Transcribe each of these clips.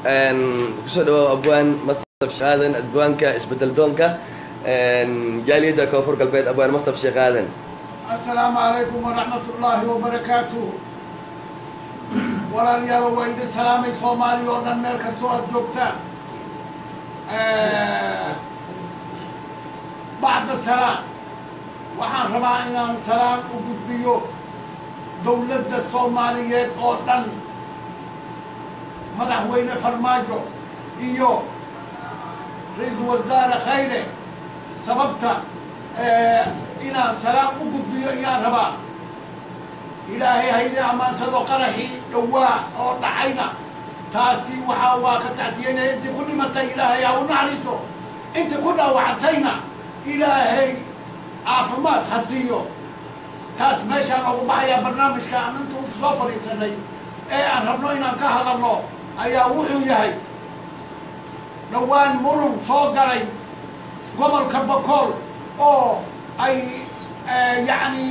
kusoo dhawow abwaan mastaf sheekh aadan abwaanka isbedel doonka jaaliyadda koonfur galbeed abwaan mastaf sheekh aadan السلام عليكم ورحمة الله وبركاته walaalyaalo waa idin salaamay soomaaliya oo dhan meel kastoo aad joogtaan bacda salaam waxaan rabaa inaan salaam u gudbiyo dowladda soomaaliyeed oo dhan madaxweyne farmaajo iyo ra-iisul wasaare khayre sababta inaan salaam u gudbiyo ayaan rabaa ilaahay haydi ammaansado qaraxii dhowaa oo dhacayna taasi waxaa waa ka tacsiyeynaya intii ku dhimatay ilaahay ha u naxariiso intii ku dhaawacantayna ilaahay caafimaad ha siiyo taas meeshaan oogu baxayaa barnaamijka aan inta u soo fadhiisanay ee aan rabno inaan ka hadalno ayaa wuxuu yahay dhowaan murun soo galay gobolka bakool oo ay yacni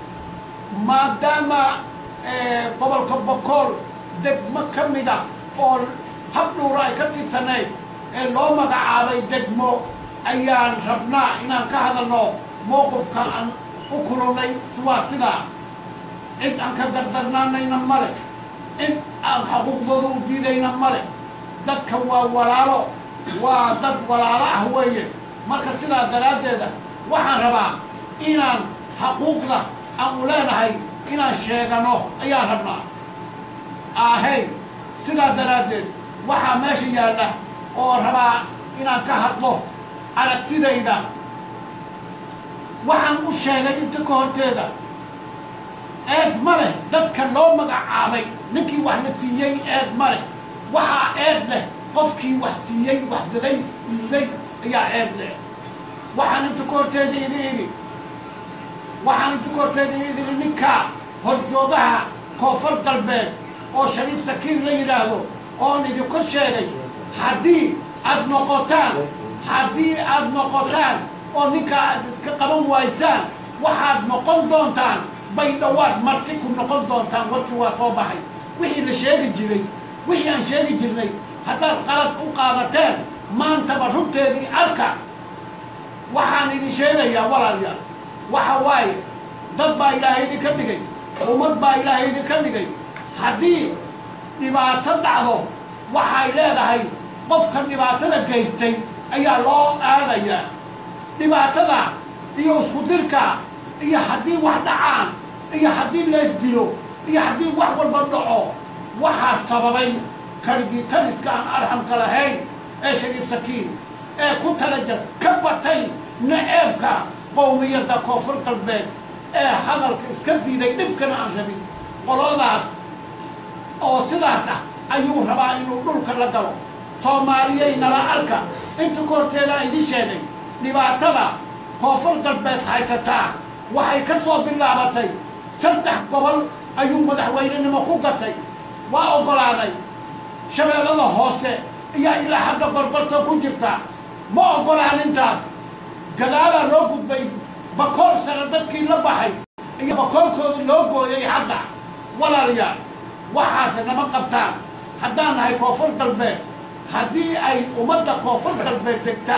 maadaama gobolka bakool degmo ka mid ah oo hab dhuura ay ka tirsanayd ee loo magacaabay degmo ayaan rabnaa inaan ka hadalno mowqifka aan u kulunay waa sidaa cid aan ka dardarnaanayna male cid aan xuquuqdooda u diidayna male dadka waa walaalo waa dad walaalo ah weeye marka sidaa daraaddeeda waxaan rabaa inaan xaquuqda aan u leenahay inaan sheegano ayaan rabnaa ahey sidaa daraaddeed waxaa meesha yaalla oo rabaa inaan ka hadlo aragtidayda waxaan u sheegay inta ka horteeda eed ma leh dadka loo magacaabay ninkii wax la siiyey eed ma leh waxaa eed leh qofkii wax siiyey wax daday dhiibay ayaa eed leh waxaan inta ka horteeda idi idhi waxaan inta ka horteeda idili ninkaa horjoogaha koonfur galbeed oo shariif sakiin la yidhaahdo oon idinku sheegay haddii aad noqotaan haddii aad noqotaan oo ninkaa aad iska qaban waysaan waxaad noqon doontaan bay dhowaad marti ku noqon doontaan warkii waa soo baxay wixii la sheegi jiray wixii aan sheegi jirnay haddaad qalad u qaadateen maantaba runteedii arka waxaan idin sheegayaa walaalyaal waxa waaye dad baa ilaahay idinka dhigay ummad baa ilaahay idinka dhigay haddii dhibaato dhacdo waxay leedahay qofka dhibaatada geystay ayaa loo aadayaa dhibaatada iyo isku dirka iyo haddii wax dhacaan iyo haddii lees dilo iyo haddii wax walba dhaco waxaa sababay kaligii taliska aan arxamka lahayn ee shariif sakiin ee ku talajar ka batay naceebka qowmiyadda koonfur galbeed ee hadalka iska diiday dhibkana aan rabin qoladaas oo sidaas ah ayuu rabaa inuu dhulka la galo soomaaliyay nala arka inta ka horteedaan idiin sheegay dhibaatada koonfur galbeed haysataa waxay ka soo bilaabatay saddex gobol ayuu madaxweynenimo ku gatay waa oggolaaday shabeellada hoose ayaa ilaa hadda gorgorta ku jirta ma oggolaan intaas gadaalaa loo gudbay bakool sare dadkii la baxay iyo bakoolkoodii loo gooyay hadda walaalayaal waxaase nama qabtaan haddaan nahay koonfur galbeed haddii ay ummadda koonfur galbeed degta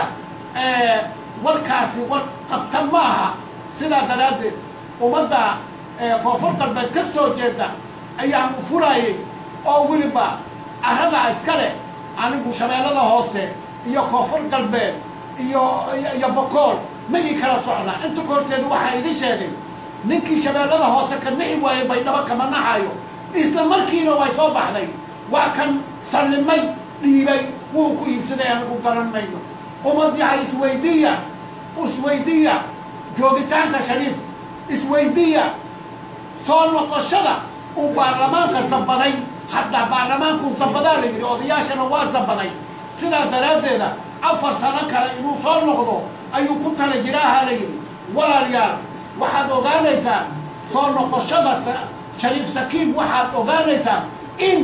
warkaasi war qabta ma aha sidaa daraaddeed ummadda koonfur galbeed ka soo jeeda ayaan u furayay oo weliba arradaa iska leh anigu shabeellada hoose iyo koonfur galbeed iyo iyo bakool ma ii kala socnaa inta ka horteeda waxaa idin sheegay ninkii shabeellada hoose ka nixi waayey baydhabo kama naxayo isla markiina way soo baxday waa kan sallimay dhiibay wuu ku iibsaday anigu garan mayno ummad yahay isweydiiya isweydiiya joogitaanka shariif isweydiiya soo noqoshada uu baarlamaanka zabaday hadda baarlamaankuu zabadaa la yidhi odayaashana waa zabaday sidaa daraaddeeda afar sano kale inuu soo noqdo ayuu ku tala jiraaha la yidhi walaalayaal waxaad ogaanaysaan soo noqoshada shariif sakiin waxaad ogaanaysaan in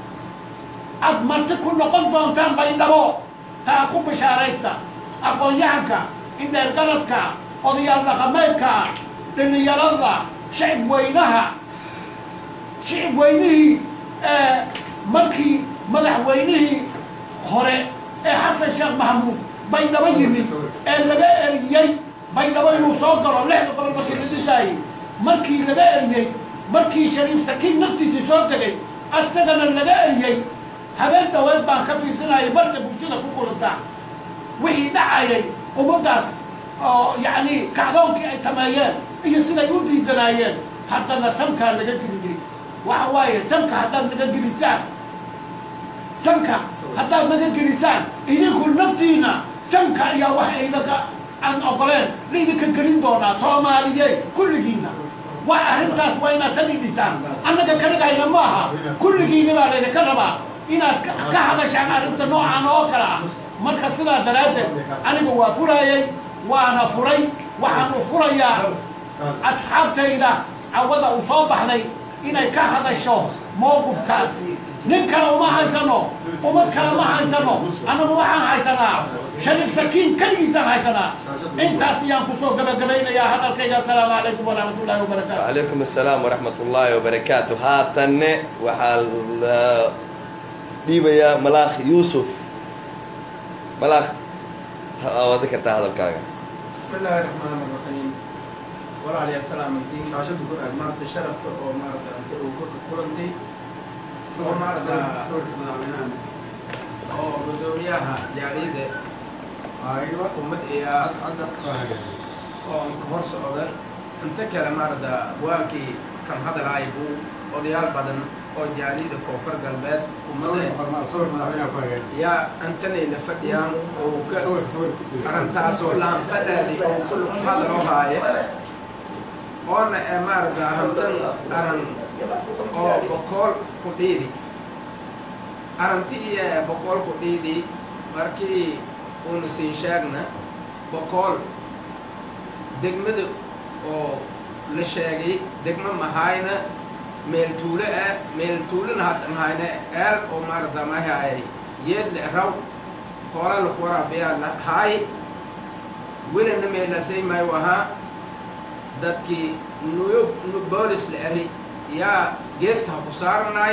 aad marti ku noqon doontaan baydhabo taa ku bishaaraysta aqoon-yahanka indheergaradka odayaal dhaqameedka dhallinyarada shicib weynaha shicib weynihii markii madaxweynihii hore ee xasan sheekh maxamuud baydhabo yimid ee laga eriyey baydhabo inuu soo galo lixda gobol markii la dhisaayey markii laga eriyey markii shariif sakiin naftiisii soo tegay asagana laga eriyey habeen dhaweed baan ka fiirsanayay marka bulshada ku kulanta wixii dhacayay ummaddaas oo yacni kacdoonkii ay sameeyeen iyo siday u diidanaayeen haddana sankaa laga geliyey waxa waaye sanka haddaad naga gelisaan sanka haddaad naga gelisaan idinku naftiina sanka ayaa wax idinka aan ogoleen laidinka gelin doonaa soomaaliyeed kulligiina waa arrintaas waa inaad ka dhidhisaan annaga kanigayna ma aha kulligiina baa laydinka rabaa inaad ka ka hadashaan arrinta noocaan oo kale ah marka sidaa daraaddeed aniga waa furayay waana furay waxaan u furayaa asxaabtayda cawada uu soo baxday inay ka hadasho mowqifkaas nin kale uma haysano ummad kale ma haysano annagu waxaan haysanaa shariif sakiin keligiisaan haysanaa intaas ayaan kusoo gabagabaynayaa hadalkayga asalaamu calaykum waraxmat ullahi wabarakaatu وعليكم السلام ورحمة الله وبركاته هاتن وحال ديبيا ملاخ يوسف ملاخ ها ذكرت هذا الكاغا بسم الله الرحمن الرحيم walaal yaa salaamantiin maanta sharafta oo maarata anta uu korka kulantay oo maarata oo gudoomiyaha jaaliyada ummad iya oo anka hor socda inta kale maarata waakii kan hadalaay buu odayaal badan oo jaaliyada koonfur galbeed ummada yaa antanay la fadhiyaan oo ka arrintaasoo lahan fadhaadi oo kullu hadaloo haaye oona ee maarata arrintan arran oo boqool ku dhiidi arranti iyo boqool ku dhiidi markii uuna siin sheegna boqool degmada oo la sheegay degmo mahayna meel tuulo ah meel tuulona hadda mahayna eel oo maarata mahaayay yeedle raw hoola laku waraabiyaa la haay welina meelasay maayu ahaa dadkii nuyo boolis la eri yaa geeska ha ku saaranaay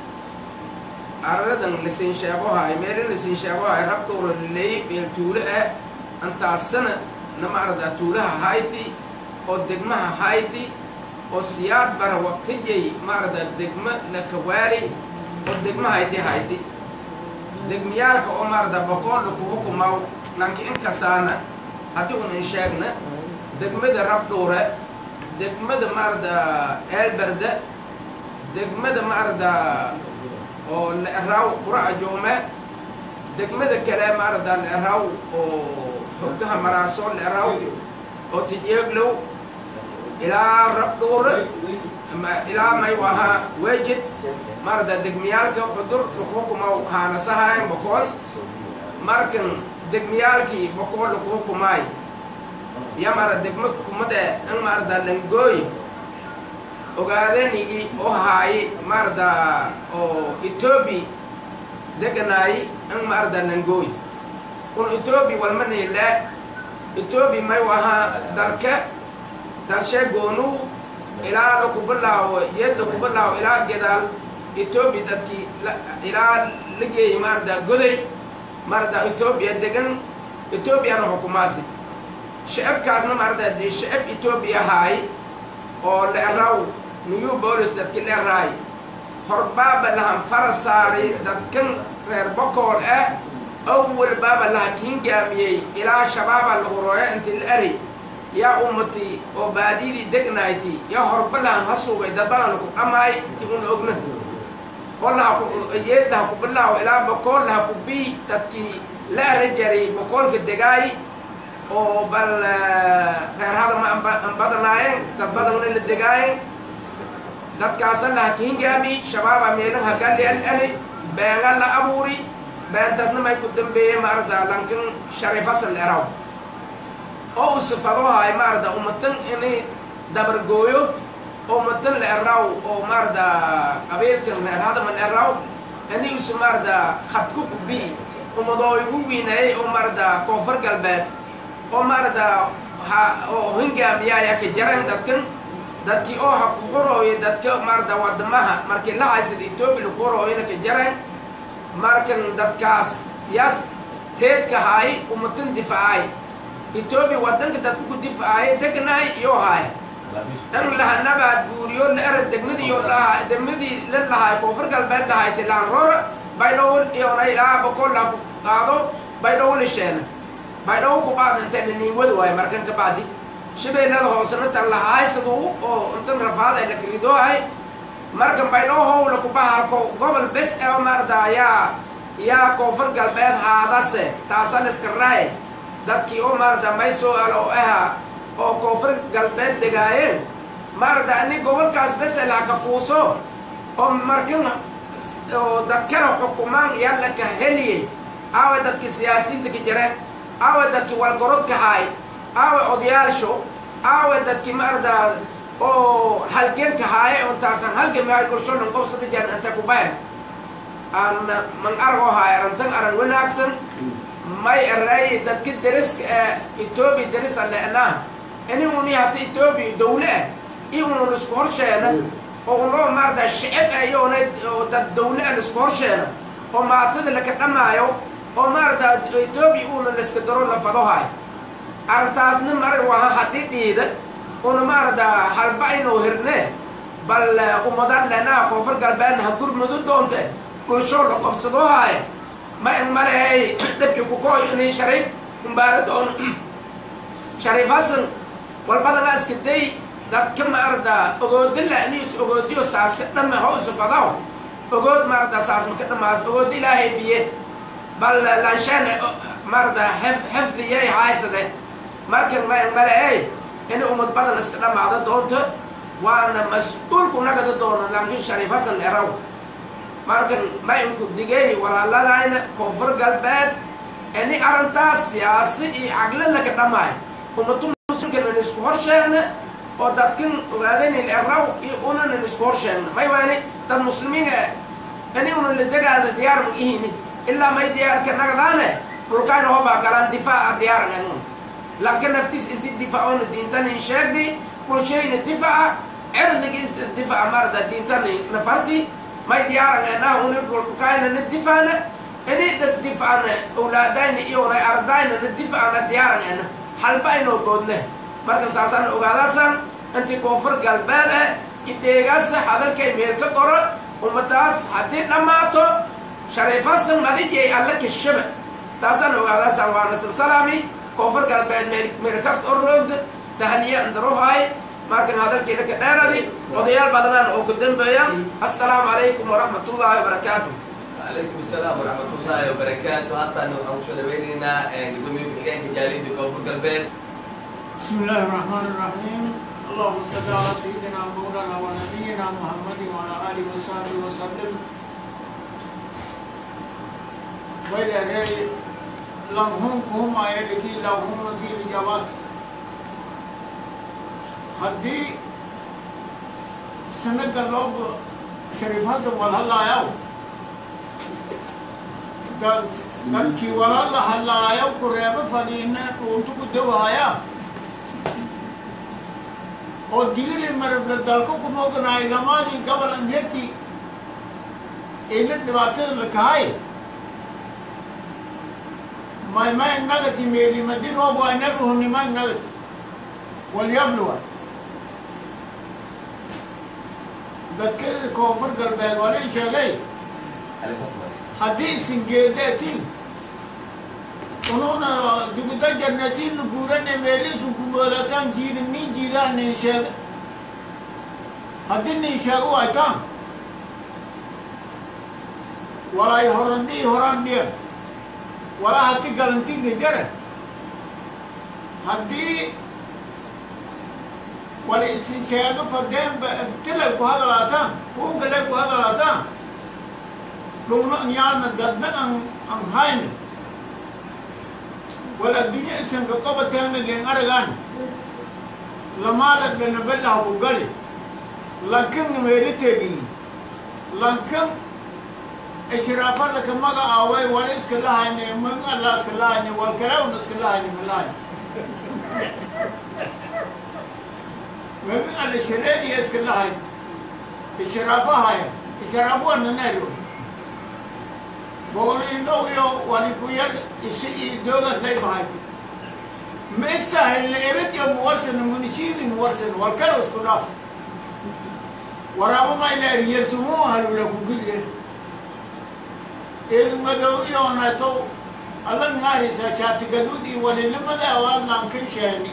aradan lasiin sheegohaay meelin lasiin sheegohaay rabdowla laleeyay meel tuulo ah antaasana na maarada tuulaha hayti oo degmaha hayti oo siyaad bara waqtijay maarada degmo la kawaali oo degma hayti hayti degmiyaalka oo maarada boqool laku hukumaw lanki inkasaana haddii un in sheegna degmada rabdhuure degmada maarada eelberde degmada maarada oo la eraaw qura'a joome degmada kale maarada la eraaw oo hoggaha maraaso la eraaw oo tijeeglow ilaa rabdhuure ilaa mayu ahaa wejid maarada degmiyaalka cudur lakuhukumaw haanasahayn bokool markan degmiyaalkii bokool laku hukumaay yamara degma kumade in maarada langooy ogaadanigi oo haayi maarada oo etoobi deganaayi in maarada langooy un etoobi walmanile etoobi mayu ahaa dalka dalshee goonuu ilaa lakubilaawo yeed lakubilaawo ilaa gedaal etoobi dadkii ilaa la geeyey maarada goday maarada etoobiya degan etoobiyana xukumaasi shicibkaasna maarada dee shicib etoobiya haay oo la eraw new bolis dadki la eraay horbaaba lahan fara saaray dadkan reer bokool ah awal baaba laha kiingaamiyey ilaa shabaaba lagu rooyo inti la eri yaa ummati oo baadidii degnayti yaa horba lahan ha sugay dadbadan laku dhamaay ti una ogna oo laha yeed laha ku bilaawo ilaa bokool laha ku bii dadkii la eri jaray bokoolka degaay oo bal reer hadama an badanaayeen dad badanna la degaayeen dadkaasa laha kihingaami shabaaba meelan hagallian eri beenga la abuuri beentasna may ku dambeeye maarada lankan sharifasal eraw oo u sifadohaay maarada ummatan inay dabargooyo oo ummatan la eraw oo maarada qabiilkan reer hadaman eraw ini usu maarada khadku kubii ummadoo igu wiinayay oo maarada koonfur galbeed oo maarada ha oo hingaamiyaaya ka jaran dadkan dadkii oo ha ku horooyo dadka maarada wadamaha markii la haysada etoobiya laku horooyona ka jaran markan dadkaas yas teedka haay umatan difaacay etoobiya wadanka dadku ku difaacay degnahay iyo haay in lahanabaad guuriyo la era degmadiiyo laha degmadii la lahaay koonfur galbeed lahaay tilaan rora baydhow iyona ilaa boqol ku qaado baydhow lisheena baydhow ku baad intayna niinwad waayo markan ka bacdi shabeennada hoosena tan lahaaysaduu oo intan rafaad ay la kagidoohay markan baydhow howla kubahalko gobol bes ee maarda yaa yaa koonfur galbeed haadase taasan iska rahay dadkii oo maarda may soo alo oo aha oo koonfur galbeed degaayeen maarda ani gobolkaas bes ee laka kuuso oo markin oo dadkana xukumaan yaa laka heliyey aawa dadkii siyaasiyiinta ka jireen aawa dadkii walgorodka haay aawa odayaasho aawa dadkii maarda oo halgenka haaye on taasan halgan maay bulshonan qobsada jeer inta ku bayan aan man argo haay arantan aran wanaagsan may eray dadka deriska ee etoobiya deris alle anaa ini uni hata etoobiya dawle ah iyo unun isku horsheena oo unoo maarda shicib ah iyo una oo dad dawle ah isku horsheena oo maatada laka dhamaayo oo maarda etoobiya una laiska daro la fado haay arrintaasna marar waha haddii dhiida una maarada halba inuu hirne bal ummadan lenaa koonfur galbeedna ha gurmudu doonte bulshoo la qobsado haaye ma in malehay dhibkii kukooy inay shariif umbaara doon shariif hasan walbadana iska day dadka maarada ogoodila ini is ogoodiyo saaska dhama ho isu fadaw ogood maarada saas maka dhamaas ogood ilaahay biye bal lanshaan maarada xifdiyay haaysade markan ma in malehay in umad badan iska dhamaado doonto waana mas-uulku nagada doono laakiin shariif hasan eraw markan ma inku digay walaaladayna koonfur galbeed ini arrintaas siyaasi iyo caqli laka dhamaayo umatu muslimkan in isku horsheegna oo dadkan ogaadanin eraw iyo unan in isku horsheegna may waani dad muslimiin ah ini unan la degaana diyaar ma ihini ilaa may diyaarka nagadaane dhulkayna hobaa galaan difaaca diyaaran anuun laakiin naftiis inti difaacona diintani sheegdi bulshayna difaca cirdigii difaca marada diintani nafarti may diyaaran anaa uni dhulkayna na difaana ini difacana awlaadayna iyo unay ardayna na difacana diyaaran ana halba aynoo boodne marka saasaan ogaadaasan inti koonfur galbeed ah ideegaasa hadalkay meel ka qoro ummadaas haddii dhammaato shariifasan madijay alla kashaba taasaan ogaadaasan waana silsalaami koonfur galbeed meel meel kasta oo roogda tahniye andaruhaay markan hadalkeena ka dheeradi odayaal badanaan oo ku dambeeyaan assalaamu calaykum waraxmat ullaahi wabarakaatu عليكم السلام ورحمة الله وبركاته حتى أنه حوشة بيننا قدومي بحكاية جاليد كوفر قلبين بسم الله الرحمن الرحيم اللهم صل على سيدنا مولانا ونبينا محمد وعلى اله وصحبه وسلم وإلى غير لهم هم آياتك لهم وكيل جواز خدي سنة اللوب شريف حسن والهلا ياو dalkii walaala hallaayo ku reebo fadhiina dhuuntu ku dawaaya oo digili marable dalka ku moganaay lamaadii gobol angerti ina dhibaatada la kahay may may nagati meeli madi roob waa ina ruhni may nagati walyabluwa dadka koonfur galbeed waa lii sheegay haddii isin geedeetiin unuuna duguda jarnasiin guurane meelisun kumoolasaan jiidin nin jiidaan nin sheega haddii nin sheego waytaan walay horandhii horaan dhiyan walaa hati galantinga jara haddii wala isin sheego fadeenba tilay ku hadalaasaan kuunkalay ku hadalaasaan dhugno nyaana dadna an an hayne wala addunya isanka qabateena len aragaan lamaada dhana bellaha ku gali lankan meeli tegin lankan ishiraafa laka maga aaway wala iska lahayne mun alla iska lahayne wal kaleuna iska lahayne malahay mun alla shireediya iska lahayne ishiraafa haya ishiraafu ananaylo boqoliindhow iyo wanikuyar isi iyo doogaas lay bahayta ma istahilna ebed iyo muwarsana munisiibi muwarsan walkala isku dhaaf waraabo mayleer yersumuu halula ku gilye eedu madow iyoonato adag maarisa shaatigadudii walinimada waa lankin sheeni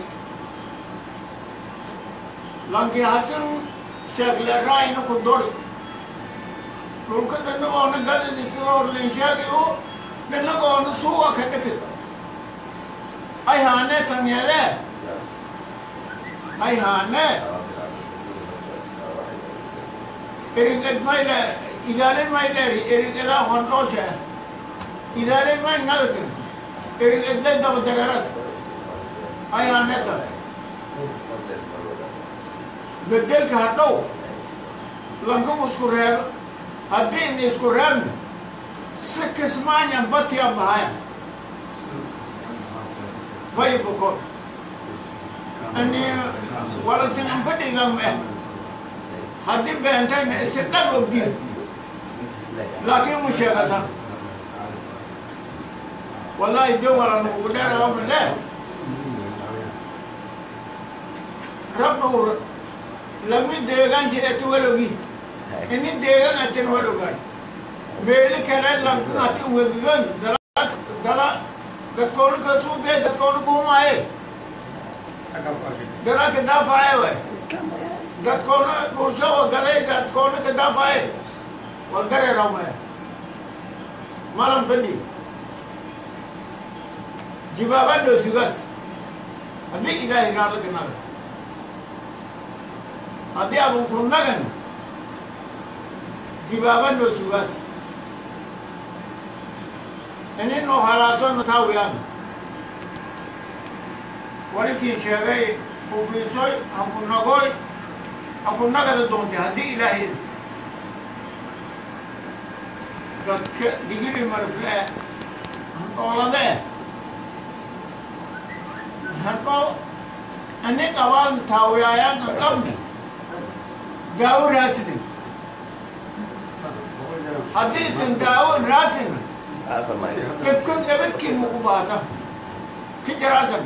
lanki hasan sheekle raayna ku dori dhulka dhanagoona gadadi sida horlinshaagi oo dhanagoona suuqa ka dhakid ay haanee tanyadee ay haanee eriged mayle idaalen mayleeri erigedaa hondhoosha idaalen may nagatirsa erigedlay dabadareeras ay haaneetas bedelka hadhow lankum isku reebo haddii ina isku reebna si kismaanyan batiyan bahayan bay bukor ani wala singan fadhigan eh haddii beentayna isi dhag ogdin laakiin mu sheegasan wallahi de wala nugu dheerawamale rabdhowr lami deegaansi eti walogi ini deegan atin walogan meeli kale lankin atin wedigan dala dala dadkoona ka suubee dadkoona kuumaaye dala ka daafaye way dadkoona dhulshawa galay dadkoona ka daafaye wal dareerawmaya malam fadhi jibaaban dho sugas haddii ilaahay raallaka naga haddii abun ku nagan jibaaban dho sugas inino halaasono taawiyaan walikii sheegay kufiisoy hanku nagoy hanku nagada doontay haddii ilaahay dadka digiri marfle handhoolade handho ani qabaan taawiyayaan an qabne daawo raadsidin haddii isin daawo raadsin عفوا معي dhibkan ebadkiin muku baasa ki jaraasan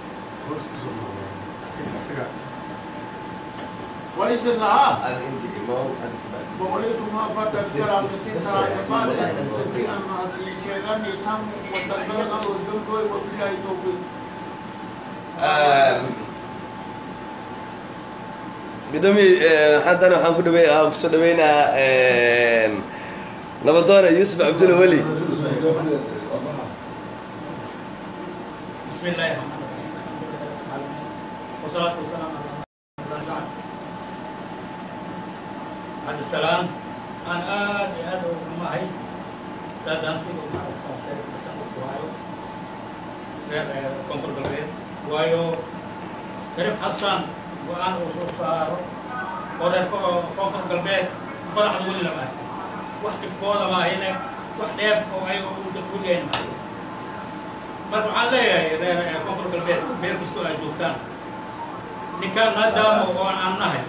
walisin lahaa انت امام انت boqoliituma afartan salaamatin salaatabaad santi ama sii sheegani tan wadadada odolgoy wabilaahi towfiiq قدومي حتى انا حنكون دبي اه كنت دبينا نبضونا يوسف عبد الولي بسم الله الرحمن الرحيم والصلاة والسلام على رسول الله بعد بعد السلام أنا آد آد وما هي دا دانسي وما أفكر بسم وايو غير كونفور بالبيت وايو كريم حسن وأنا وصول صار ورد كونفور بالبيت فرح دولي لما واحد بقوة ما هنا واحد يف أو أيوة وجين معي marka waxaan leeyahay reer koonfur galbeed meel kastoo ay joogtaan ninkaan maadaama oo aan nahay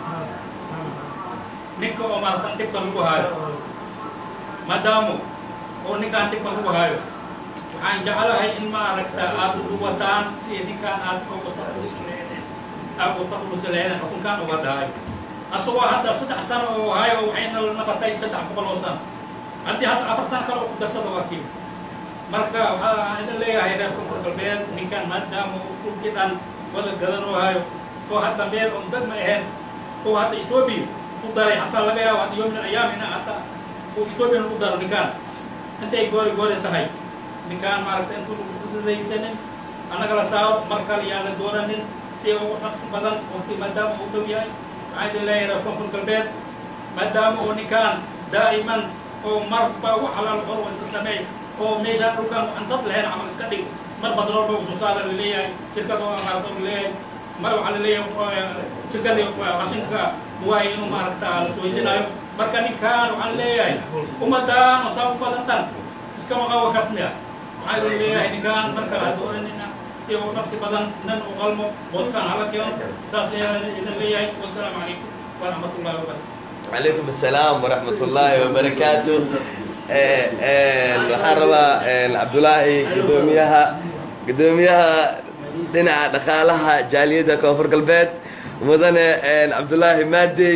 ninka oo maaratan dhibka lagu haayo maadaama oo ninkaan dhibka lagu haayo waxaan jeclahay in maaragta aad uduwataan si ninkaan aad uga taqulusaleen aad uga taqulusaleen xukunkaan uga dhahayo asagoo hadda saddex sano oo hayo waxayna naqatay saddex boqol oo sano haddii hadda afar sano kale oo ku darsada waa kii marka waxaa idin leeyahay reer koonfur galbeed ninkan maadaama uu dhulkii dhan wada gadanoo hayo oo hadda meel on dad ma ahayn oo hadda etoobiya ku daray hataa laga yaabo hadda yoomin ayaam ina hataa uu etoobiya lagu daro ninkaan intay goori goori tahay ninkaan maaragta intuu udadaysanin annaga la saaro mar kale yaan la doonanin si ugu dhaqsi badan waqti maadaama uu dhow yahay waxaa idin leeyahay reer koonfur galbeed maadaama uu ninkaan daa'iman oo marba wax alaal hor iska sameey oo meeshaan dhulkaan waxaan dad lahayn camal iska dhig mar badrool ba usoo saara la leeyahay shirkada oo amaarata la leeyahay mar waxaa la leeyahay shirkadii qashinka waay inuu maaragta la suweysinaayo marka ninkaan waxaan leeyahay ummadaan oo saa u badan dhan iskama qawa katmiya waxaa la leeyahay ninkaan mar kale ha dooranina si uu dhaqsi badan nan u qalmo booskaan hala keeno saas leeyahay idin leeyahay wasalaamu calaykum waraxmatullahi wabarakatu عليكم السلام ورحمة الله وبركاته Eh, eh, waxaan rabaa eh, cabdulaahi gudoomiyaha gudoomiyaha dhinaca dhaqaalaha jaaliyadda koonfur galbeed mudane eh, cabdulaahi maadey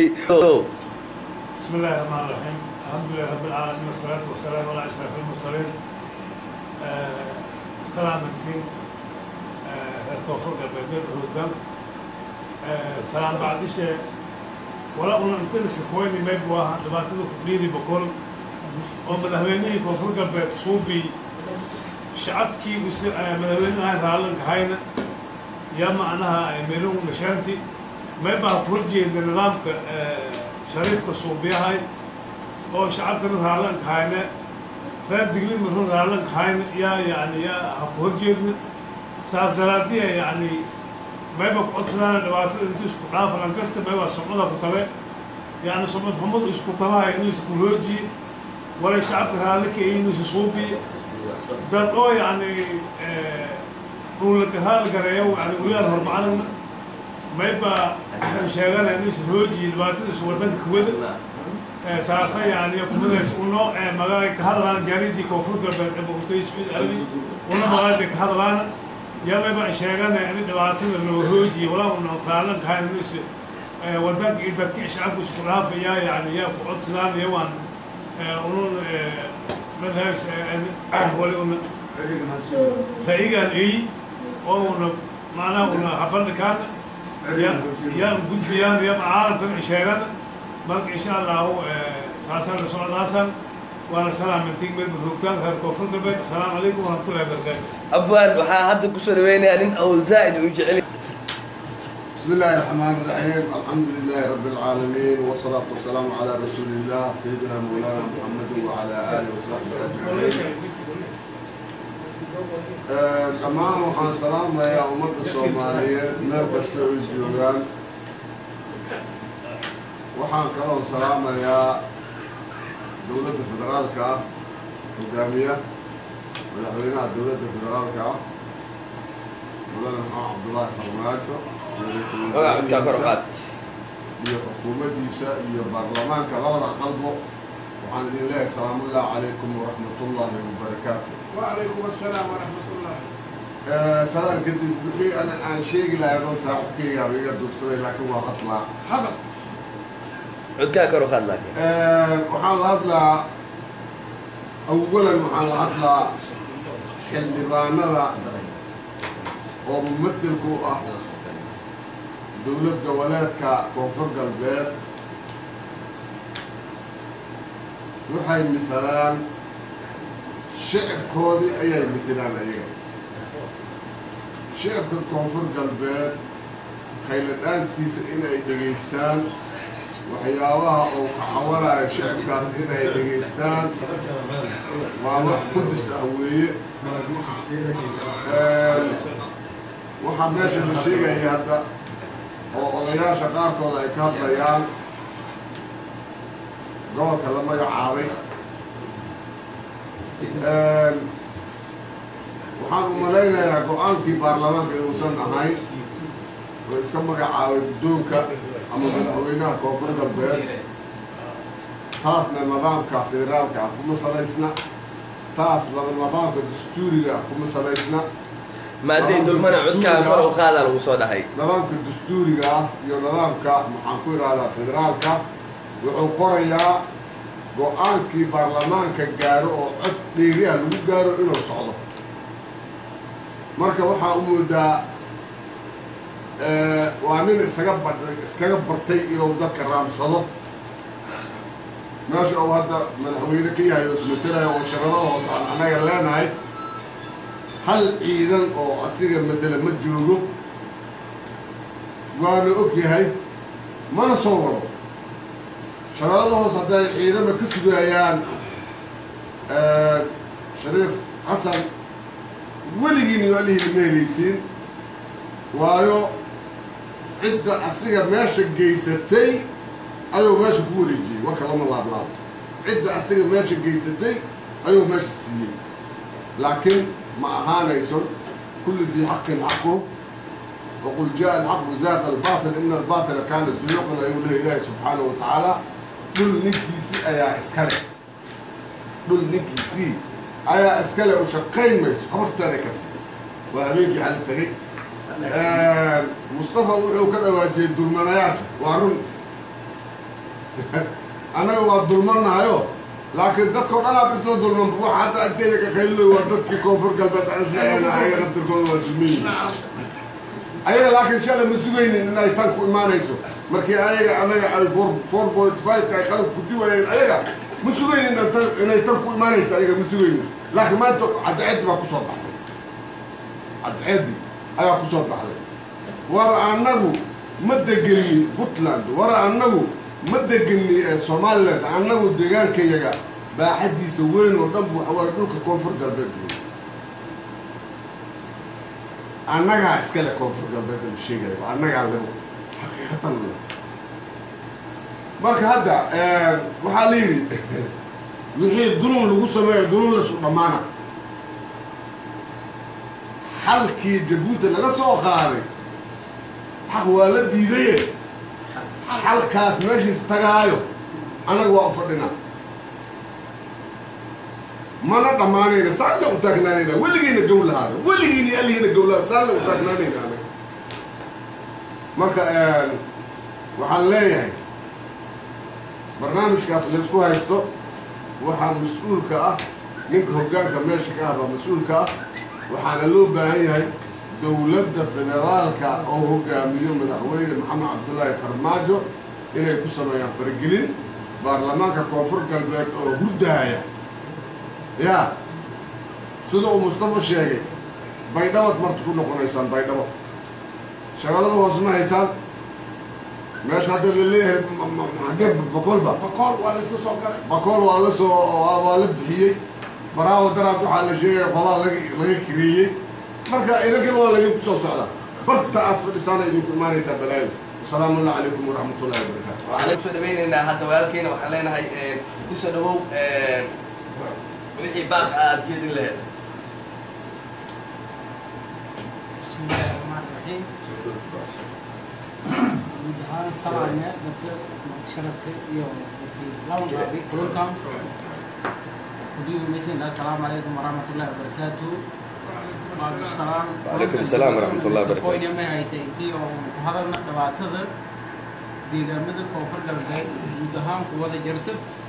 بسم الله الرحمن الرحيم الحمد لله رب العالمين والصلاة والسلام على أشرف المرسلين آه، سلامتين الكفر قبل الهدام سلام بعد شيء ولا أقول أنت نسخويني ما يبغى دبعتنا كبيري بكل ومدهويني كفر قبل صوبي شعبكي مدهويني هاي هالن هاينا يا معناها ميلون مشانتي ما يبغى كرجي النظام shariifka suubiyahay oo shacabkana raallan kahayne reer diglin marun raallan kahayne yaa yani yaa ha ku horjeedna saas daraadiya yani mayba ku codsanaana dhibaatada intu isku dhaafa lankasta mayba sumcada ku tabe yani sumcad xumadu isku tabahay inuu isku hoojiye walay shacabka raalli ka inuu isu suubiye dad oo yani dhulaka raal gareeyo yani waliyaal hormacadana mayba sheeganaya inuu isu hoojiye dhibaatada isu wadanka kuwada taasa yani kumadays uno magaay ka hadlaan jaaridii koonfur galbeed ee boqortooyo sacuudi arabi una magaada ka hadlaan yaa mayba sheeganaya in dhibaatada loo hoojiye walaa una raalan kahayn inuu is wadanka iyo dadka shacabka isku dhaafaya yani yaa ku codsadaan iyo waan unun madhays wali una ra'igaan eyi oo una macnaha una habandhikaana yaan gudbiyaan iyo caalamkan sheegan marka insha allahu saasaan la socdaasan waana salaamantiin meel madhoogtaan reer koonfur galbeed asalaamu calaykum waraxmatullahi wabarakaatu abwaan waxaa hadda kusoo dhaweynayaa nin ou zaa'id u jecel بسم الله الرحمن الرحيم الحمد لله رب العالمين والصلاة والسلام على رسول الله سيدنا مولانا محمد وعلى آله وصحبه أجمعين dhammaan waxaan salaamayaa ummadda soomaaliyeed meel kasta oo isjoogaan waxaan kaloo salaamayaa dowladda federaalka ah hogaamiya madaxweynaha dowladda federaalka ah mudane maxamed cabdullaahi farmaajo magacudkaa kor qaad iyo xukuumaddiisa iyo baarlamaanka labada qalbo waxaan idin leeyahay salaamullahi calaykum waraxmatullaahi wabarakaatu وعليكم السلام ورحمة الله salaan kadib wixii ana aan sheegi lahay oo saaxiibkaygaaba iga duubsaday laakiin waa hadlaa هذا codkaa kor u qaad laakiin waxaan la hadlaa awalan waxaan la hadlaa xildhibaanada oo mumathilku u ah dowlad goboleedka koonfur galbeed waxay misalaan shicibkoodii ayay mitilaan ayaga shicibka koonfur galbeed khayladhaantiisa inay dhegaystaan waxyaabaha uu ka cawanayo shicibkaas inay dhegaystaan waa wax qudus ah weeye waxaa meesha la sheegaya hadda oo odayaasha qaarkood ay ka hadlayaan gobolka la magacaabay waxaan u malaynayaa go-aankii baarlamaanka inuusan ahayn oo iska magacaabay guddoonka ama madaxweynaha koonfur galbeed taasna nidaamka federaalka ah kuma salaysna taas laba nidaamka dastuuriga ah kuma salaysna maadey dulmana codkaa kor u qaadaa lagu soo dhahay nidaamka dastuuriga ah iyo nidaamka maxaan ku ihahdaa federaalka wuxuu qorayaa go-aankii baarlamaanka gaaro oo cod dheeri ah lagu gaaro inuu socdo marka waxaa u moodaa waa nin iskaga ba iskaga bartay inuu dadka raamsado meesha uu hadda madaxweyne ka yahay oo ismatalaya oo shaqadada hoose aan annaga leenahay hal ciidan oo asiga matela ma joogo waana og yahay mana soo wado shabeellada hoos hadday ciidama ka sugayaan shariif xasan weligiin iyo alihiina ma helaysiin waayo cidda asiga meesha geysatay ayuu meesha ku wareejiyey warka lama laablaabo cidda asiga meesha geysatay ayuu meesha siiyey laakiin ma ahaanayso kulli dii xaqin xaqu وقل جاء الحق وزاق الباطل إن الباطل كان زهوقا أيها الله إله سبحانه وتعالى كل نكيسي أيا إسكالي dhul ninkiisii ayaa iskale u shaqayn mayso habarteeda ka tagay waa habeenkii xali tagay mustafa wuxuu ka dhawaajiyey dulmanayaasha waa run annaga waa dulmanahayo laakiin dadkao dhan aab isla dulman waxa hadda agteeda ka qayliloy waa dadkii koonfur galbeed aan isla eena ayaga naftirkooda waa dulmayi ayaga laakiin shalay ma sugaynin inay tan ku imaanayso markii ayaga anaga ay four point five-ka ay qalab ku diwayeen ayaga ma sugaynin inay tan- inay tan ku imaanayso ayaga ma sugaynin laakiin maanta cadceeddi baa kusoo baxday cadceeddi ayaa kusoo baxday war annagu ma degeni puntland war annagu ma degeni ee somaliland annagu deegaankayaga baaxaddiisa weyn oo dhan bu waxawaaye dhulka koonfur galbeed wey annagaa iskale koonfur galbeed la sheegaya waa annagaa lebo xaqiiqatan le marka hadda waxaa la yidhi wixii dulum lagu sameeyo dulum lasu dhammaana xalkii jabuuti laga soo qaaday xaq waa la diidaye xalkaas meeshiis tagaayo anaga waa u fadhinaa mana dhammaanayna saalla u taagnaanayna weligiina gow lahaada weligiina alihiina gow lahaada saalla u taagnaanayna anaga marka waxaan leeyahay barnaamijkaas laysku haysto waxaa mas-uulka ah ninka hoggaanka meesha ka ah baa mas-uulka ah waxaana loo baahan yahay dowladda federaalka oo hogaamiyo madaxweyne maxamed cabdullaahi farmaajo inay ku sameeyaan faragelin baarlamaanka koonfur galbeed oo hurdaaya ya sida uu mustafa sheegay baydhabad marta ku noqonaysaan baydhabo shaqalada hoos ma haysaan meesha hadda la leeyahay ma- ma- xagee bakoolba bakool waa laisla soo galay bakool waa la soo waa waa la bixiyey baraawo daraad waxaa la sheegaya qolaa laga laga kireeyey marka idankan waa laydinku soo socdaa barta aad fadhisaana idinku imaanaysaa balaayo wasalaamu allah calaykum waraxmat ullahi wabarakaatu waxaan kusoo dhawaynaynaa hadda walaalkeena waxaan leenahay kusoo dhawow wixii baaq aad jeedin laheed بسم الله الرحمن الرحيم guud ahaan salaamee dadka sharafka iyo dadkii laban qaaday kulankan kudiyumaysan assalaamu calaykum waraxmatullahi wabarakaatu waalaikum Waalaikum salaam warahmatullahi wabarakatuh. qoyne may haytay intii oo ku hadalna dhibaatada deegaamada koonfur galbeed guud ahaan ku wada jirta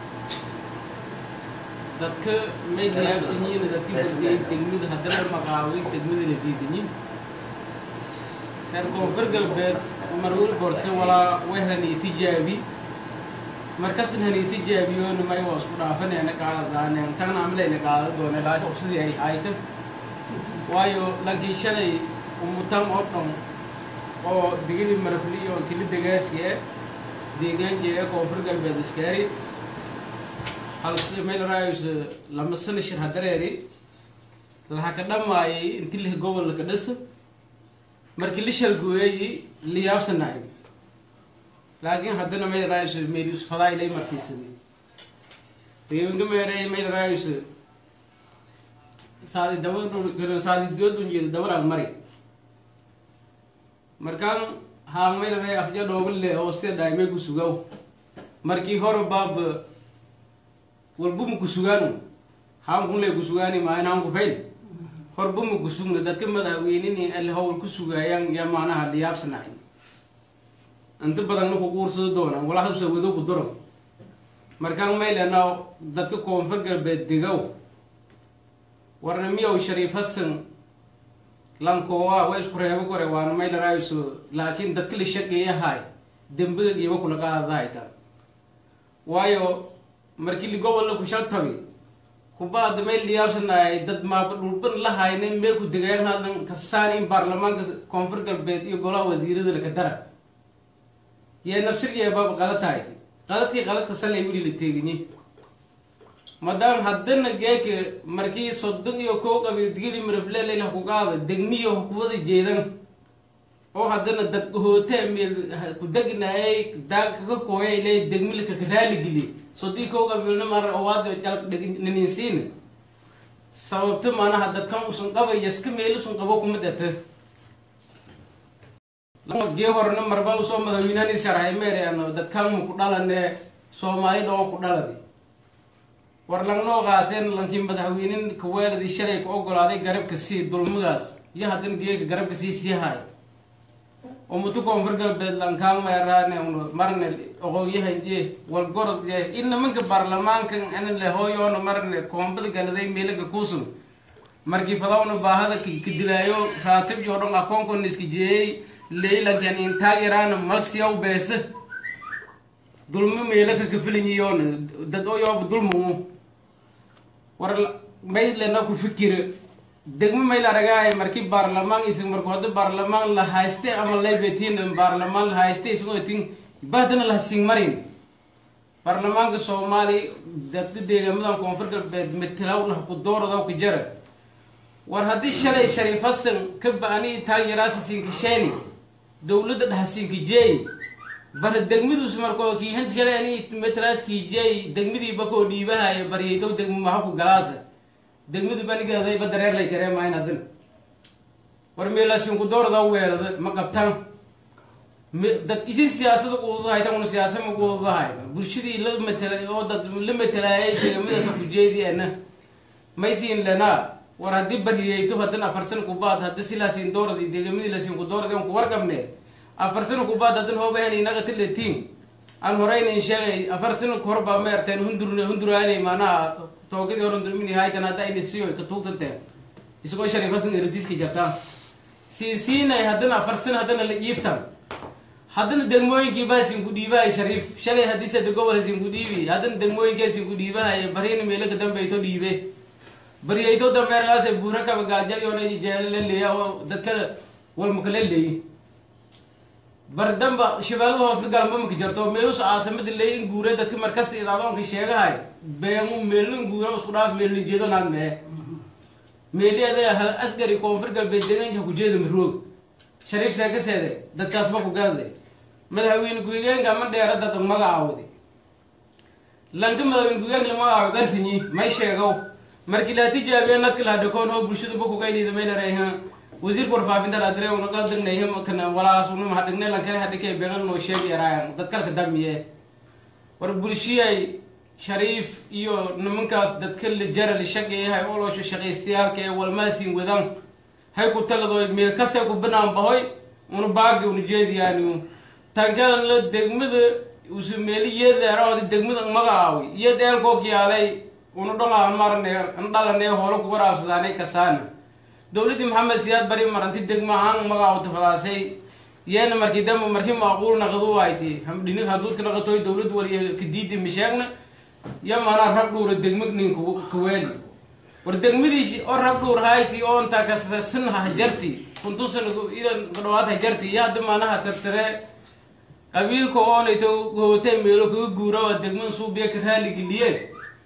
dadka may diyaarsan yihiin dadkii fadhiyay degmada haddana maqaaway degmada la diidanyin reer koonfur galbeed marwil borte walaa wehlani tijaabi markastan hani tijaabiyoona may waa isku dhaafanayna qaadadaaneen tan amlayna qaada doona laasha sidii ay hayta waayo lankii shalay umutan oo dhan oo digili marafli oo kili degaasi eh deegaan jeeda koonfur galbeed iskaari halse meel raayus lama sana shir hadareeri laha ka dhamaayay inti lih gobol ka dhasa markii la shalgooyay liyaabsanaay laakiin haddana meel raayus meelius fadaa ilay marsiisaday deegaanka meeray meel raayus saadi daba saadi doodun jeeda dabaraan mari markaan haan meel raay afja dhoobale oo sida dhaymay ku sugaw markii hore baab walbuma ku sugaanu haan kun lay ku sugaani maayn haan ku fayn horbuma ku sugna dadka madaxweynini alle howl ku sugaayaan yaa maanaha liyaabsanahay inta badanna ku quursado doonaan walaa hasusa wado ku daro markaan maylana dadka koonfur galbeed degow warna miyow shariif hasan lankoowa waa isku reebo kore waana maylaraayiso laakiin dadka la shaqeeyahay dembiga giiba kula qaadadahaytaa waayo markii ligobolla ku shaltabi kubaada meel liyaabsanaay dad maaba dhulban la hayna meel ku degaan haddan kasaan in baarlamaanka koonfur galbeed iyo golaha wasiirada laka dara yee nafsirgee baaba qalad tahay qaladkii qaladka salay wili la teeginye maadaama haddana geeka markii soddon iyo kow qabiil digili marafleleyla ku qaada degmiyo kuwada jeedan oo haddana dad hootee meel ku degnaayay daagka ka kooyay leey degmilka ka raaligeliye soddii kow qabiilna mar owaado jalka dhaninsiina sababta maanaha dadkan usan qabay yaska meel usan qabo kuma data jee horena marba usoo madaxweynahani sharxay meerayano dadkan ma ku dhalane soomaali dhoo ku dhalade war langnoo qaaseen lankii madaxweynen kaweeladii shalay ku ogolaaday garabka sii dulmigaas iyo haddana geeka garabka sii sii haay oo mutu koonfur galbeed lankaamaaraane marne oqoyahanje walgorodje in nimanka baarlamaanka anle hooyoona marne koombada galaday meelanka kuusun markii fadawna baahada kadilaayo raatib yoo dhan akoonkona iska jeeyey leylankan intaag yaraana malsiyaw beese dulmi meelaka kafilinyiyoona dad oyooba dulmumu war maylena ku fikira degmo mayl aragaay markii baarlamaan isig marku hadda baarlamaan la hayste ama laybetiin baarlamaan la hayste isagoo tin bahdana la sing marin baarlamaanka soomaali dadda deegaamadan koonfur galbeed matalaw lah ku dooradaw ka jara war haddii shalay shariif hasan ka ba-ani taageeraasa sinkisheeni dowladda dhaha sinkijeey bara degmiduus markoo kiihanta shalay ani matalaas kiijeey degmidiiba koo dhiibahaya baryaytow degmi maha ku galaasa degmadu banigaaday dareer lay jaree maayn haddana war meelaasinku doorada weerada ma qabtaan dad isin siyaasada quudahay taguna siyaasa ma quudahay bulshadii la matela oo dad la matelaayay deegamidaas kujeediana maysiin lenaa war haddii bariyayto haddana afar sana kubaad haddi silaasin doorad deegamadii lasin ku doorad ku warqabne afar sana kubaad haddana hoobahan inaga tiletiin aan horeyna sheegay afar sana horbaa ma erteen hundur hunduraanay maanaha toogidii hore hundurmini haytan hadda ayna siyo ka tuugtateen isagoo shariifasan eradiska jartaan siinsiinay haddana afar sana haddana la iiftan haddana degmooyinkii baa sinku dhiibahay shariif shalay haddii sada gobol sinku dhiibi haddana degmooyinkee sinku dhiibahay barina meelo ka dambeyto dhiibe baryayto dambeergaase buura kaba gaajayona jeelo la leeya oo dadka walmaka la leeyi bardamba shabeellada hoosna galamba maka jarto meelus caasamada leeyin guure dadka markasta idaadoonka sheegahay beemu meelin guure isku dhaaf meelin jeedo naad mee meeliada hal askari koonfur galbeed deegaanka ku jeeda maroog shariif sheekaseede dadkaasba ku gaadlay madaxweyne ku-xigeenka ma dheera dad magacaawdi lanka madaxweyne ku-xigeenka la magacaawo garsinyi may sheegow markii laa tijaabiya nadka la hadhakoon oo bulshada ba kugaynida maylarayha wasiirka warfaafinta laadire una qaldagnayha kana walaas una mahadhignay lankale hadhikay beegan noo sheegi yaraayan dad kalka damiye war bulshiyay shariif iyo nimankaas dadka la jara la shaqeeyahay olosho shaqaystayaalka ee walmaasin wadan hay ku taladoy meel kastay ku banaan bahoy una baagi una jeediyaani tankalan la degmada usu meeli yeedeerahoodi degmada magacaawi iyo dheelkoo kiyaalay una dhongaa marne an dhalanee holo ku waraabsadaanay kasaana dowladdii maxamed siyaad bari maranti degma ahaan magacaawta fadaasay yeena markii damba markii maaquul naqadu ayti hamdhini haduudka naqatoy dowlad waliya kadiidi misheegna ya maanaa rab dhuura degmag nin kaweeli war degmadiisi oo rab dhuur hayti oo intaa kasasan hajarti kuntusan idan gadhawaad hajarti iyo hadda maanaha tartare qabiilka oonayto hootee meelo kaga guura waa degman suubiya ka raaligeliye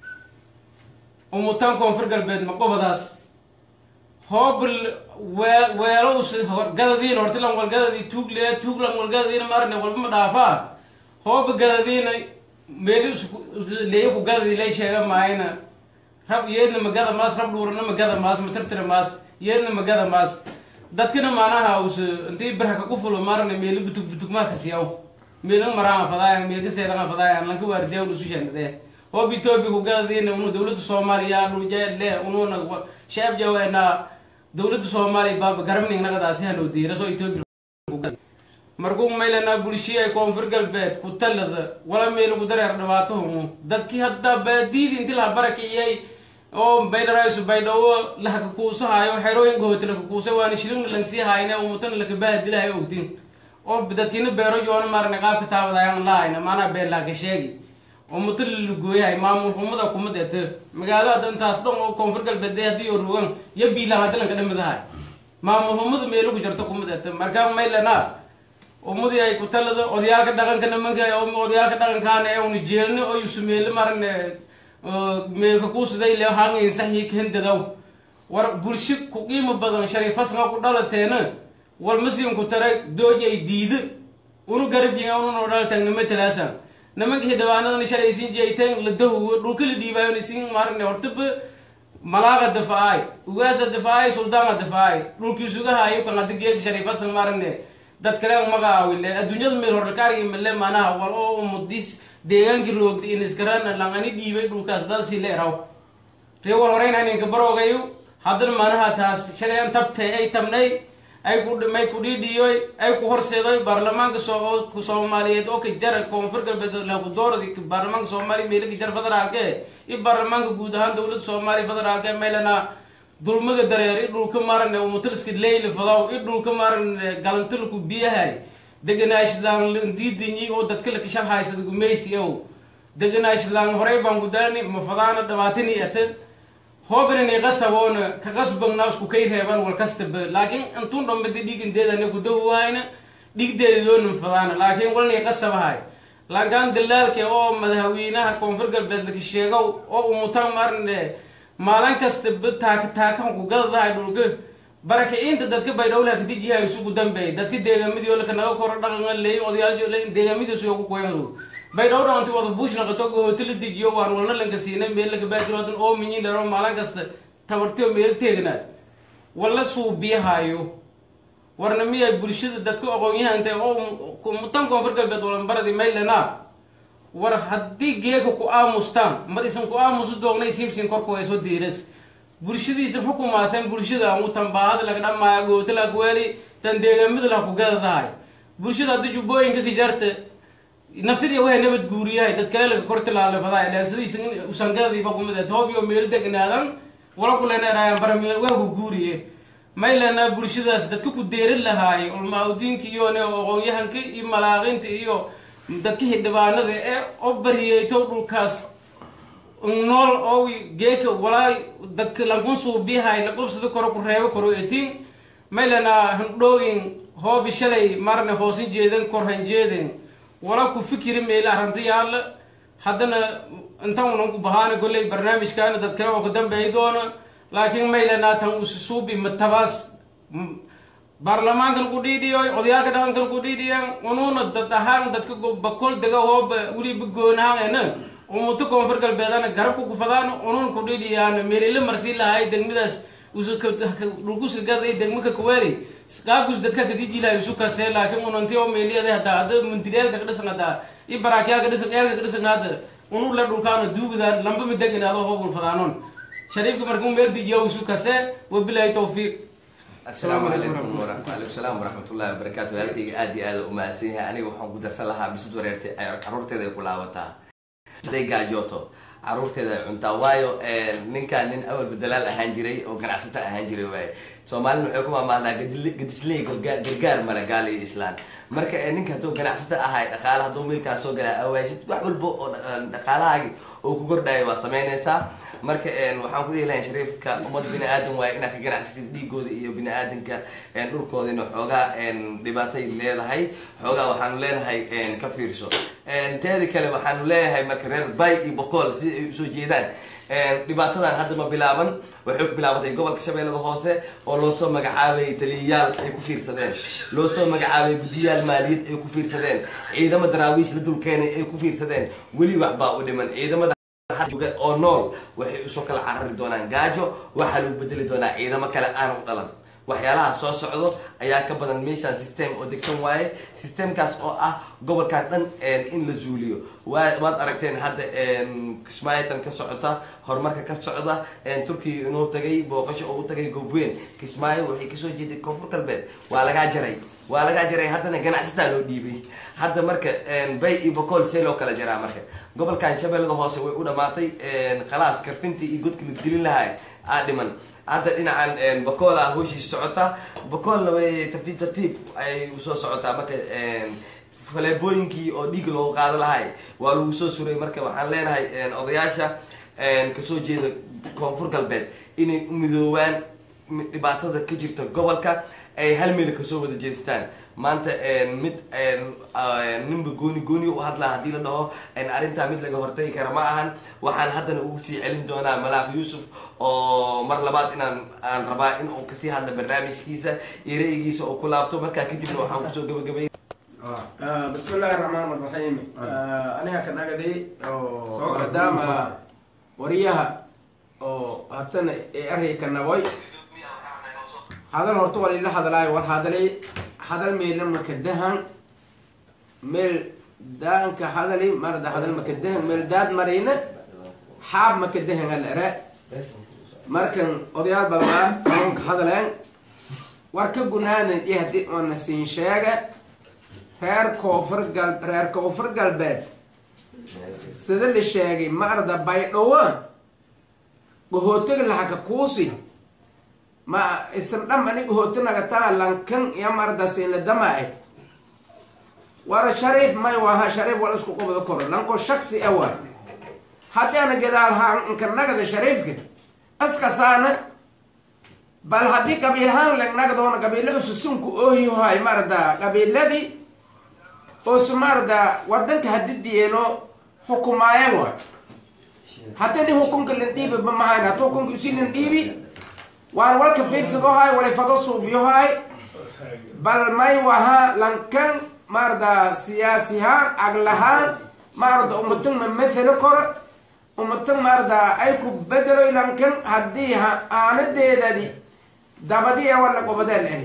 umutaan koonfur galbeed maqobadaas hoobl weelo gadadiin hortilan walgadadii tuugle tuuglan walgadadiina marne walba ma dhaafaa hooba gadadiina meeli leeyo ku gadadii lay sheega maayna rab yeedna magada maas rab dhuurana magada maas matirtira maas yeedna magada maas dadkina maanaha us intii barhaka ku fulo marne meeli butug butugmaa kasiyaw meelin maraan fadaaya meelka seedan fadaaya lanka waardiya usu shanadee hoob etoobiya ku gadadiina unu dowladda soomaaliya dhuljeele ununa shaab jaweena dowladda soomaaliya baaba garabning naqadaasi hanoo diiraso etoobiya markuu maylana bulshiya koonfur galbeed ku talada wala meel ku dareer dhibaatohumu dadkii hadda baadiidi inti laha barakiciyay oo baydharaysu baydhawo lahaka kuusahayo xerooyinka hooti laka kuusay waana shilin lansii hayne umutana laka bahadilahayo ogtin oo dadkiina beero yoona maarne qaabka taabadayan lahayna maanaa been laaka sheegi oo muta lalugooyahay maamul xumada kuma deete magaalada intaas dhan oo koonfur galbeed haddii oo rugan iyo biilaan haddi lanka dhamidahay maamul xumada meelo ku jirto kuma deete markaa maylana ummadii ay ku talada odayaalka dhaqanka nimanka odayaalka dhaqankaana ee unu jeelni oo yusumeele marne meelka kuusiday le hangayn saxyi kendadaw war bulsho ku qiimo badan shariifasnga ku dhalateena walmasiin ku tara dooj ay diida unu garabjiga ununoo dhalatagnama talaasan nimanka xildhibaanadan shalay isin jeeyteen la dahuwo dhulka la dhiibaayon isin marne hortaba malaaga dafaay ugaasa dafaay suldaana dafaay dhulkii sugahayo kan hadda geeka shariifasan marne dad kale magacaawile adduunyada meel horlakaargi male manaha wal oo umudis deegaankii roogda in isgarana langani dhiibay dhulkaas daasi leeraw ree wal horeyna ninka baroogayo haddana manaha taas shalay an tabtay ay tabnay ay ku may ku dhiidhiyoy ay ku horseedoy baarlamaanka soo soomaaliyeed oo ka jara koonfur galbeed lagu dooradi baarlamaanka soomaaliya meelka jar federaalke iyo baarlamaanka guud ahaan dowladda soomaaliya federaalke meelana dulmaga dareer i dhulka maran umutaliska leyli fadaw i dhulka maran galantilku biyahay deganaashlaan diidinyi oo dadka la kashan haysada gumaysi ow deganaashlaan horey baan gudalani mafadaana dhabaatini ate hoobinani qasaboona ka qasbagna isku kay reeban wal kastaba laakiin intun dhambadi dhigindeedana kudahuwahayna dhigdeedidoonin fadaana laakiin walnay qasabahay laakaan dalaalke oo madaxweynaha koonfur galbeed laka sheegow oo umutan marne maalin kastaba taaka taakan ku gadadahay dhulka barakicinta dadka baydhowlaha kadijihay isugu dambeey dadka deegaamidii oo laka naga koro dhaqan leey odayaal deegaamidiisu yogu kuyanru baydhowra anti wada buush naqato hootala dejiyo waan walna lanka siinay meel laka baadirodan oo minyin dharo maalin kasta tabartiyo meel teegnaad walla suubiyahayo warna miyay bulshada dadka aqoon-yahanta oo mutan koonfur galbeed walanbaradi maylana war haddii geeka ku aamustaan mar isan ku aamusu doognay simsin korku ay soo diiras bulshadiisa xukumaaseen bulshada mutan baahada laga dhamaayo goota lagweeli tan deegaamida la ku gadadahay bulshada haddii jubbooyinka ka jarta nafsadiya wahay nabad guuriyahay dad kale laga kor tilaalefadahay ilaan sidiisa usangadadiiba kumid toobiyo meel degnaadan wala kuleneerayaan barami waagu guuriye maylana bulshadaas dadka ku deerin lahaay ulmaaudiinka iyo ne aqoon-yahanka iyo malaaqinta iyo dadka xildhibaanada ee oo bariyeyto dhulkaas nool oo geeka walaa dadka lankun suubiyahay la qubsada koro ku reebo koro etiin maylana handhooyin hoobi shalay marne hoosin jeeden korhan jeeden wala ku fikiri meela aranta yaalla haddana intan unan ku bahaana golley barnaamijkaana dad kale oo ka dambeey doona laakiin maylana tan ususuubi matabaas baarlamaankan ku dhiidhiyoy odayaalka dhaqankan ku dhiidhiyan unuuna dad ahaan dadka bakol dega hooba weliba goonahaana umuto koonfur galbeedana garabka kufadaan unuun ku dhiidhiyaan meelila marsi lahay degmadaas dhulkuska gaday degmaka kuweeli qaabkus dadka kadijilay isu kasee laakiin unanti oo meeliyada hadaa hada mundireelka ka dhisan hadaa i baraakyaalka dhisan eelka ka dhisan hada unu la dhulkaana duugdaan lamba ma deganaado hoobul fadaanon shariifka markuu meel dijiyo isu kasee wabilaahi tawfiiq asalaamu calaykum waalaikum salaam waraxmatullahi wabarakaatu halkayga aad iyo aada u mahadsan yahay aniga waxaan ku darsan lahaa bisad wareertay caruurteeda ay ku laabataa siday gaajooto caruurteeda ay cuntaa waayo ninkaan nin awalba dalaal ahaan jiray oo ganacsato ahaan jiray waaye soomaalina waxay ku maamaadaa gadisley gargaar male gaal iyo islaan marka ninka hadduu ganacsato ahay dhaqaala hadduu meelkaas soo galaa awaasid wax walba oo dhaqaalahaagi oo ku kordhaya waa samaynaysaa marka waxaan ku dhihi lahay shariifka ummad bini aadan waaye inaad ka ganacsatid dhiigooda iyo bini aadanka dhulkoodina xoogaa dhibaatay leedahay xoogaa waxaanu leenahay ka fiirso teeda kale waxaanu leeyahay marka reer bay iyo boqol sida ay usoo jeedaan dhibaatadan hadda ma bilaaban waxay ku bilaabatay gobolka shabeellada hoose oo loo soo magacaabayay taliyayaal ay ku fiirsadeen loo soo magacaabayay guddiyaal maaliyad ay ku fiirsadeen ciidamo daraawiish la dulkeenay ay ku fiirsadeen weli waxbaa u dhiman ciidamada oo nool waxay usoo kala carari doonaan gaajo waxaa lagu bedeli doonaa ciidamo kale aan u dhalan waxyaalaha soo socdo ayaa ka badan meeshaan system oo degsan waaye systemkaas oo ah gobolkaan dhan in la zuuliyo waad aragteen hadda kismaayitan ka socota horumarka ka socda turkiya inuu tagay booqasho oo u tagay goobweyn kismaayo waxay kasoo jeeday koonfur galbeed waa lagaa jaray waa lagaa jaray haddana ganacsataa loo dhiibay hadda marka bay iyo bocool see loo kala jaraa marka gobolkan shabeellada hoose way u dhamaatay khalaas karfintii iyo godka la gelin lahaa aa dhiman hadda dhinacan bacoola hawshiis socota bacoolna way tartiib tartiib ay usoo socotaa marka faleebooyinkii oo dhiig loogu qaado lahay waa lagu soo suray marka waxaan leenahay odayaasha kasoo jeeda koonfur galbeed inay u midoobaan dhibaatada ka jirta gobolka ay hal meel kasoo wada jeestaan maanta mid ninba gooni gooni u hadlaa haddii la dhaho arrintaa mid laga hortagi kara ma ahan waxaan haddana ugu sii celin doonaa malaaq yuusuf oo mar labaad inaan aan rabaa in uu kasii hadla barnaamijkiisa iyo ra'yigiisa oo ku laabto markaa kadibna waxaan kusoo gabagabay bismi illaahi raxmaan raxiim aniga ka dhagaday oo maadaama wariyaha oo hatana ee arayka naboy hadal horta waa lila hadlaayo war hadalay hadal meela makadahan meel daanka hadali marada hadal makadahan meel daad marina xaab makadahan alere markan odayaal balbaa xanuunka hadaleen war ka gunaanan iyo haddii oona siin sheega reer koonfur gal reer koonfur galbeed sida la sheegay ma arda baydhowa gahootiga lahaka kuusi ma isan dham ani gahooti nagataa lankan iyo ma arda siinla damaay wara shariif may waha shariif wal isku qubada koro lanko shaksi awa haddii ana gadaal haan inka nagada shariifka askasaana bal haddii qabiilhaan legnagdoona qabiilada susunku oohiyohay marda qabiiladii oosu marda wadanka hadidiyeeno xukumaayan waay haddii ni hukunka lan dhiibi ba mahayn haddii hukunka usi lan dhiibi waan walka fiirsadohay walifado suubiyohay bal may waha lankan marda siyaasihaan aglahaan marda umatan ma mathalo koro umatan marda ay ku bedeloy lankan haddii aanadeedadi dabadii wala gobodeel ah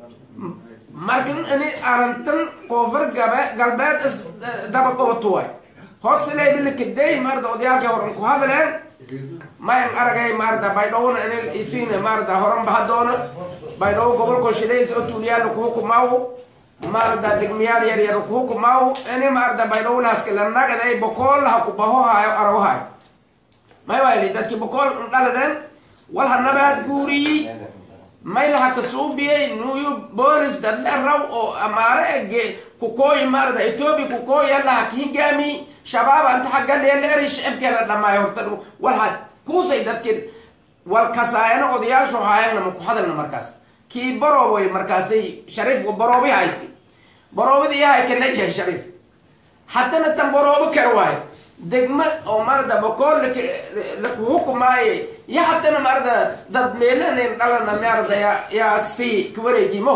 markan ini arantan koonfur gabe galbeed is daba goboto waay hoosileybilikaday marda odayaalka horan ku hadleen mayan aragay marda baydhowna ini isiina marda horan bahadoona baydhow gobolko shilays oo tuuliyaala kuhukumaawo marda degmiyaal yar yar kuhukumaawo ini marda baydhowlaaska lanagaday bokoolaha ku bahohayo arawahayo may wayli dadki bokool dhaladeen walha nabaad guuriyey maylaha kasuubiyey nuyu boolis dadle raw oo amaare ege kukooyi maarada etoobiya kukooyi allaha kihigaami shabaab anta xagganeela eri shicibkeena dhamaayo horta walha kuusay dadki wal kasaayana odayaashu haayana ma ku hadalna markaas kii barooboy markaasay shariifku baroobi hayti baroobada iyo hayka najahay shariif haddana tan baroobo kara waayo degma oo marada bokool lakuhukumaaye iyo haddana marada dad meelanen dhalana marada yaa si kawareejimo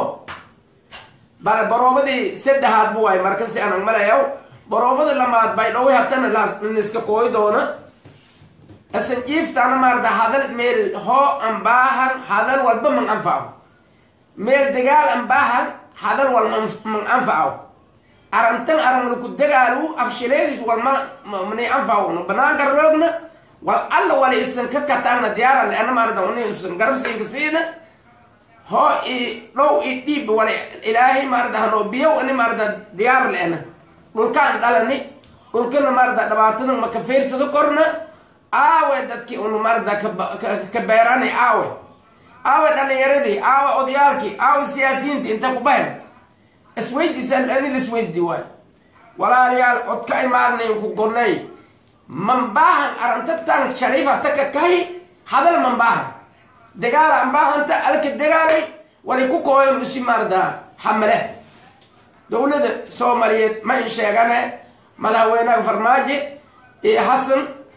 bal baroobadii saddexaad bu waay marka si anag malayaw baroobada lamaad bay dhowi haddana laniska kooyi doona asan jiiftana marada hadal meel hoo an baahan hadal walba man anfaco meel dagaal an baahan hadal wal man anfaco arantan aran laku dagaalu afshileedis walma mani anfacno banaanka roogna wal alla wala isan ka kataana diyaara leana maarada unisan garabsiinka siina hoo i dhow i dhiib wala ilaahay maarada hanoo biyow ani maarada diyaar leena dhulkaan dhalani dhulkana maarada dhibaatadan maka fiirsado korna aawe dadki unu maarada ka beerani aawe aawe dhalinyaradii aawe odayaalkii aawe siyaasiyiinti inta ku bahen isweydiisaan ani lisweydi waay walaalayaal cod ka imaadnayn ku gonay mambaahan arantatan shariifa taka kahi hadal mambaahan dagaala ambaahanta alka dagaalay walay ku kooyan usi maardaa xamale dowladda soomaaliyeed ma in sheegane madaxweynaha farmaajo iyo xasan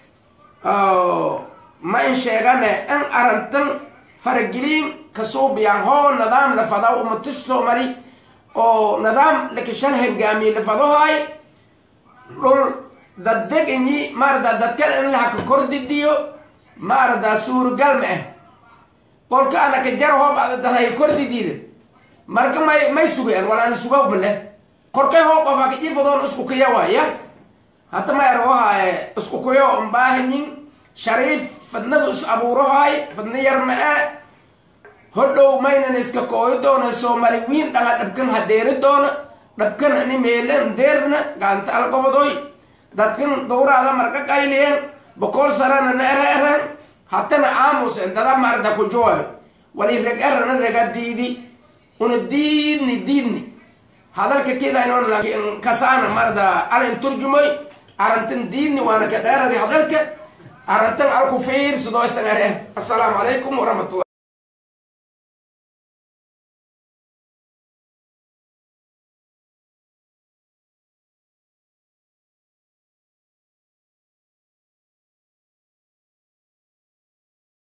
ma in sheegane in arantan farageliin kasuubiyaan hoo nidaam la fadaa umatish soomali oo nidaam lakashal hangaamiye lafadahoay dhul daddeganyi maarada dadkan in lahaka kordidiyo maarada suuragal ma ah qolka anaka jar hoob ada daday kordidiida marka may may sugayaan walaana sugaw male korkay hoo qofa kajifadoon isku kaya waaya hata ma ergohaye isku kayo mbaahanyin shariif fadnadu is abuurahoay fadna yar ma ah hodhow maynan iska kooyo doona soomaali wiin dhanga dhabkan hadeeri doona dhabkan ani meelan deerna gaanta algobodoy dadkan dowraada marka qayliyen boqol sarana na era eran hatana aamusen dada marda ku jooyo wali reg erana rega diidi una diidni diidni hadalka kidaynon laakiin kasaana marda alin turjumoy arantan diidni waana ka dheeradi hadalka arantan alku fiirsadoo isan ere assalaamu calaykum waraxmatullah